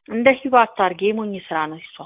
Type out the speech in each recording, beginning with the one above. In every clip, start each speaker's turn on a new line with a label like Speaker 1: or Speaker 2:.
Speaker 1: እንደ ሂባ አታርጊ፣ የሞኝ ስራ ነው እሷ።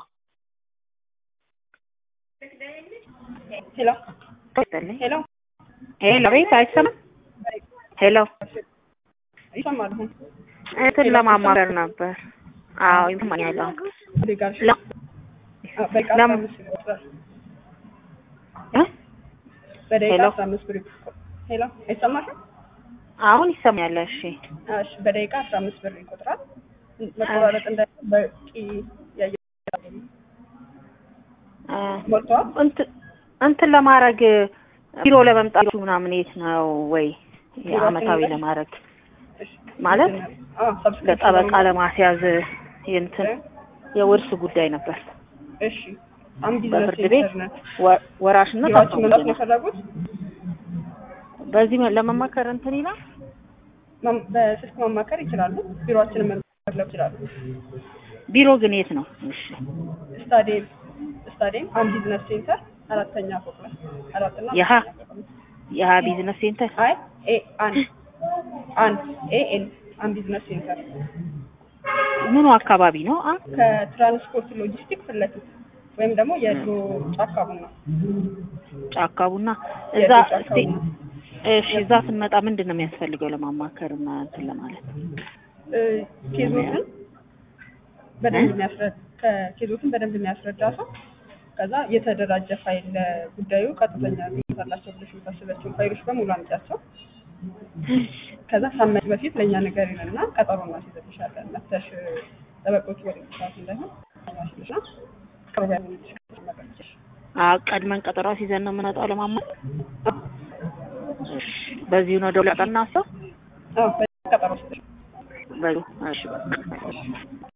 Speaker 2: ሄሎ ሄሎ
Speaker 1: ሄሎ፣ ቤት አይሰማም? ሄሎ፣
Speaker 2: ይሰማል አሁን
Speaker 1: እንትን ለማማከር ነበር። አዎ ይሰማኛል። አሁን
Speaker 2: ሌጋል
Speaker 1: ለ-
Speaker 2: በቃ
Speaker 1: ለምን?
Speaker 2: አስራ አምስት ብር ይቆጥራል።
Speaker 1: እ?
Speaker 2: በደቂቃ
Speaker 1: ሄሎ?
Speaker 2: አስራ አምስት ብር ይቆጥራል። ሄሎ አይሰማሽም?
Speaker 1: አሁን ይሰማኛል። እሺ
Speaker 2: እሺ በደቂቃ አስራ አምስት ብር ይቆጥራል። መቆራረጥ እንዳይ በቂ የአየር
Speaker 1: እ፣
Speaker 2: ሞልተዋል።
Speaker 1: እንትን እንትን ለማድረግ ቢሮ ለመምጣቱ ምናምን የት ነው ወይ አመታዊ
Speaker 2: ቢሮአችን
Speaker 1: ለማድረግ
Speaker 2: እሺ
Speaker 1: ማለት
Speaker 2: አዎ ሰብስክሪፕሽን
Speaker 1: ለጠበቃ
Speaker 2: ነው።
Speaker 1: ለማስያዝ የእንትን የውርስ ጉዳይ ነበር።
Speaker 2: እሺ አሁን ቢዝነስ
Speaker 1: በፍርድ ቤት
Speaker 2: ሴንተር ነን።
Speaker 1: ወ- ወራሽነት
Speaker 2: ቢሮአችን መምጣት ነው
Speaker 1: አታውቅም።
Speaker 2: የፈለጉት?
Speaker 1: በዚህ ለመማከር እንትን ይላል።
Speaker 2: ማም- በስልክ ማማከር ይችላሉ። ቢሮአችንን መምጣት ይችላሉ።
Speaker 1: ቢሮ ግን የት ነው? እሺ
Speaker 2: ስታዲየም ስታዲየም አሁን ቢዝነስ ሴንተር አራተኛ ፎቅ ላይ አራትና
Speaker 1: የሀ
Speaker 2: አምስተኛ ፎቅ ላይ።
Speaker 1: የሀ ቢዝነስ ሴንተር
Speaker 2: አይ ኤ አንድ አንድ ኤ ኤን አንድ ቢዝነስ ሴንተር
Speaker 1: ምኑ አካባቢ ነው? አ
Speaker 2: ከትራንስፖርት ሎጂስቲክ ፊት ለፊት ወይም ደግሞ የድሮ ጫካ ቡና
Speaker 1: ጫካ ቡና እዛ
Speaker 2: የድሮ ጫካ
Speaker 1: እስቲ
Speaker 2: ቡና
Speaker 1: እሺ እዛ ስንመጣ ምንድን ነው የሚያስፈልገው ለማማከር እና እንትን ለማለት?
Speaker 2: እ፣ ኬዞችን በደንብ የሚያስረዳ ከኬዞችን በደንብ የሚያስረዳ ሰው ከዛ የተደራጀ ፋይል ለጉዳዩ ቀጥተኛ ያላቸው ብለሽ የምታስባቸውን ፋይሎች በሙሉ አምጫቸው ከዛ ሳመት በፊት ለእኛ ነገር ይልና ቀጠሮ እናስይዘልሻለን። መተሽ ጠበቆች ወደ ሰዓት እንዳይሆን ማስልሽና ቅርብ ያለች ነገሮች
Speaker 1: አ ቀድመን ቀጠሮ ሲዘን ነው የምንወጣው ለማማከር። እሺ በዚሁ ነው ደውላ ቀና ሰው
Speaker 2: ቀጠሮ ስልሽ
Speaker 1: በሉ እሺ በቃ